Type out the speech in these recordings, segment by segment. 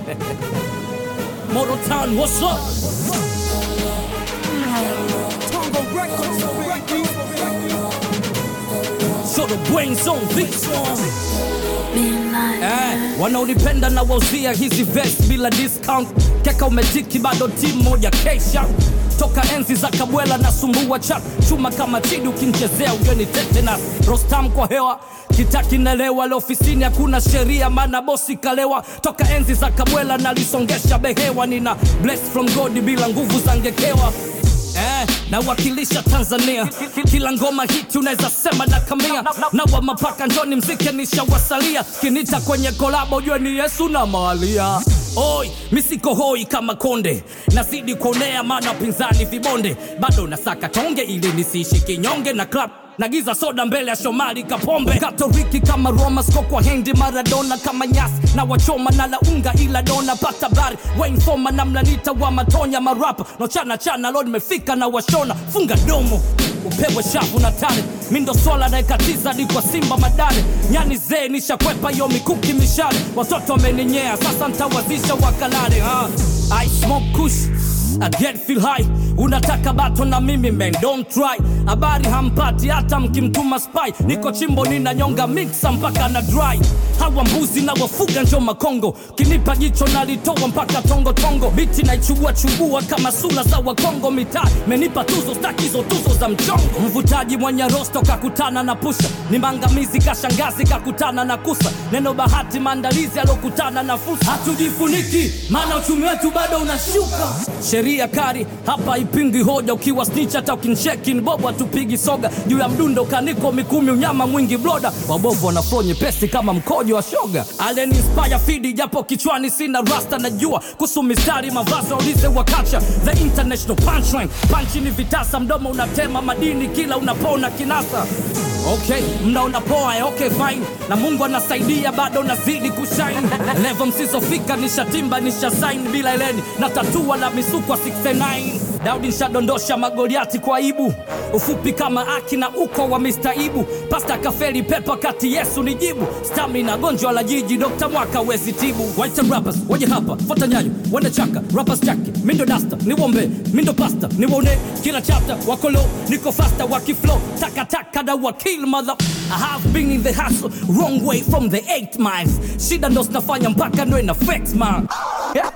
Motor Town, what's up? So the brains on this one. Eh, wanaonipenda na wauzia hizi vest bila discount keka umetiki bado timu moja kesha toka enzi za kabwela na sumbua chat chuma kama chidi ukinchezea ujoni tetenas rostam kwa hewa kitakinelewa leo ofisini hakuna sheria maana bosi kalewa toka enzi za kabwela nalisongesha behewa nina bless from god bila nguvu za ngekewa Eh, nawakilisha Tanzania kila ngoma hiti unaweza sema na kamia na wa mapaka njoni mzike nishawasalia kinita kwenye kolabo ujue ni Yesu na Maria Oi, misiko hoi kama konde nazidi kuonea maana pinzani vibonde bado nasaka tonge ili nisiishi kinyonge na club nagiza soda mbele ya Shomari Kapombe Katoliki kama Roma sko kwa hendi Maradona kama nyasi na wachoma na launga ila dona pata bari Wayne Foma na mlanita wa matonya marapa no chana chana lo nimefika na washona funga domo upewe shavu na tare mindo swala naekatiza di kwa simba madare nyani zee nishakwepa yo mikuki mishale watoto wameninyea sasa ntawazisha wakalale ha. I smoke kush I get feel high unataka bato na mimi man don't try habari hampati hata mkimtuma spy niko chimbo ninanyonga mixa mpaka na dry hawa mbuzi na wafuga njo makongo kinipa jicho nalitoa mpaka tongo tongo biti naichubua chubua kama sula za wakongo mitaa menipa tuzo stakizo tuzo za mchongo mvutaji mwenye rosto kakutana na pusha ni mangamizi kashangazi kakutana na kusa neno bahati maandalizi alokutana na fursa hatujifuniki maana uchumi wetu bado unashuka sheria kari hapa ipingi hoja ukiwa snitch hata ukincheki ni bobo hatupigi soga juu ya mdundo kaniko mikumi unyama mwingi bloda wabovu wanaflo nyepesi kama mkojo wa shoga alien inspire fidi japo kichwani sina rasta najua kuhusu mistari mavazi waulize wakacha the international punchline panchi ni vitasa mdomo unatema madini kila unapona kinasa okay mnaona poa eh, okay fine na mungu anasaidia bado nazidi kushine levo msizofika nishatimba nishasain bila eleni na tatua na misukwa 69 daudi nshadondosha magoliati kwa aibu ufupi kama aki na uko wa mistaibu pasta kafeli pepa kati yesu ni jibu stamina gonjwa la jiji dokta mwaka wezi tibu white rappers waje hapa fota nyayo wende chaka rappers chake mindo dasta niwombe mindo pasta niwone kila chapter wakolo niko fasta wakiflow takataka na wakil mother I have been in the hustle wrong way from the eight miles shida ndo zinafanya mpaka ndo ina flex man yeah.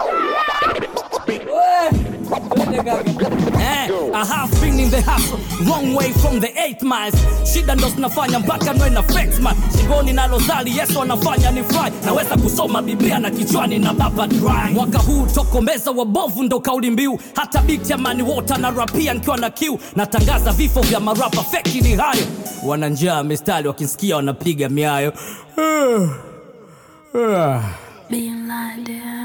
Eh, I have been in the hustle wrong way from the eight miles shida ndo zinafanya mpaka nwe na flex man shingoni nalozali yesu anafanya ni fly naweza kusoma biblia na kichwani na baba dry mwaka huu tokomeza wabovu ndo kauli mbiu hata biti ya mani wota na rapia nikiwa na kiu natangaza vifo vya marapa feki ni hayo wana njaa mistari wakinsikia wanapiga miayo Being blinded.